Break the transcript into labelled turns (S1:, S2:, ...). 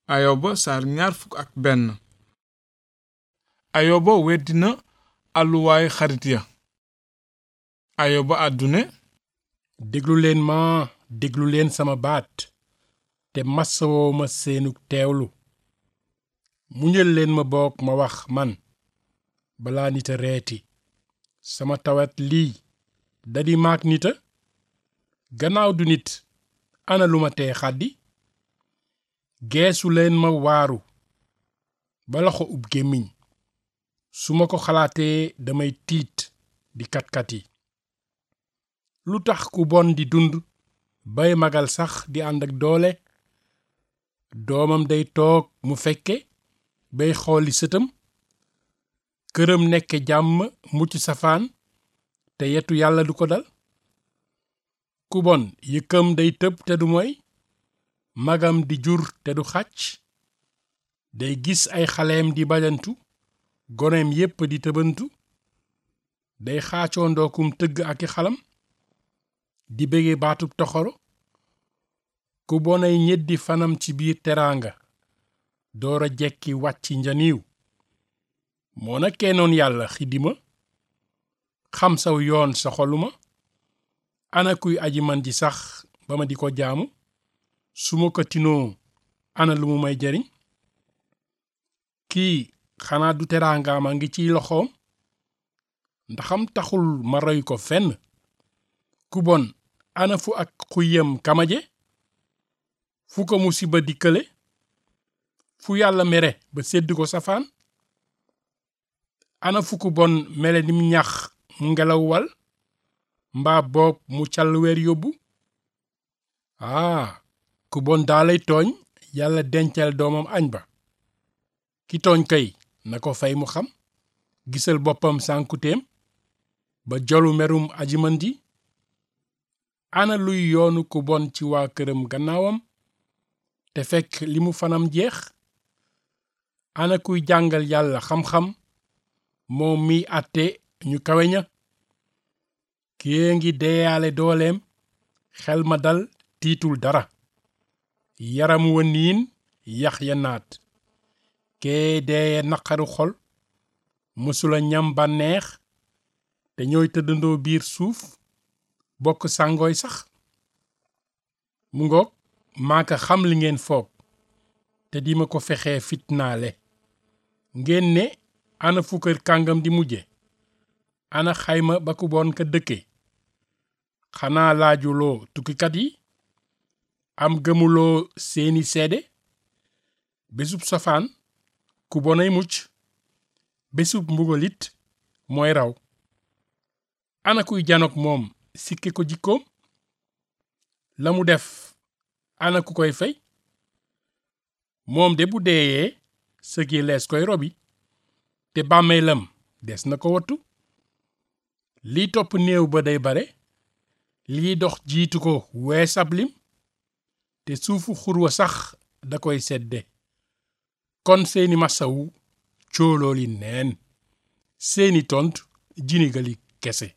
S1: ayoba saar ñaar fukk ak benn ayoba weddina àlluwaay xarit ya ayoba àddune
S2: déglu leen ma déglu leen sama baat te masawoo ma seenug teewlu muñal leen ma boog ma wax man balaa nit a reeti sama tawat lii dadi maak nita gannaaw du nit ana lu ma tee xaddi geesu leen ma waaru ba loxo ub gémmiñ su ma ko xalaatee damay tiit di katkati lu tax ku bon di dund bay magal sax di ànd ak doole doomam day toog mu fekke bay xooli sëtam këram nekke jàmm mucc safaan te yetu yàlla du ko dal ku bon yëkkam day tëb te du moy magam di jur te du xàcc day gis ay xaleem di bajantu goneem yépp di tëbantu day xaacoo ndookum tëgg ak i xalam di bége baatub toxoro ku bonay ñeddi fanam ci biir teraanga doora jekki wàcc njaniiw moo na kennoon yàlla xidima xam saw yoon sa xoluma ana kuy aji man ji sax ba ma di ko jaamu su ma ko tinoo ana lu mu may jariñ kii xanaa du teraangaama ngi ciy loxoom ndaxam taxul ma roy ko fenn ku bon ana fu ak xuyam kamaje fu ko musiba dikkale fu yàlla mere ba sedd ko safaan ana fu ku bon mele nim ñax mu ngelaw wal mbaa boob mu cal weer yóbbu aa ku bon daalay tooñ yàlla dencal doomam añ ba ki tooñ kay na ko fay mu xam gisal boppam sànkuteem ba jolu merum ajiman ji ana luy yoonu ku bon ci waa këram gannaawam te fekk li mu fanam jeex ana kuy jàngal yàlla xam-xam moom miy àtte ñu kawe ña kée ngi deeyaale dooleem xel ma dal tiitul dara yaram wa niin yax ya naat kee deeye naqaru xol mësula ñam bànneex te ñooy tëddandoo biir suuf bokk sàngooy sax mu ngoog maaka xam li ngeen foog te di ma ko fexee fitnaale ngeen ne ana fu kër kàngam di mujje ana xayma ba ku bon ka dëkke xanaa laajuloo tukkikat yi am gëmuloo seeni seede bésub safaan ku bonay mucc bésub mbugalit mooy raw ana kuy janook moom sikke ko jikkoom la mu def ana ku koy fay moom de bu deeyee sëgi lees koy robi te bàmmeelam des na ko wattu liy topp néew ba day bare liy dox jiitu ko weesab lim te suufu xurwa sax da koy sedde kon seeni masawu cóolooli neen seeni tont jinigali kese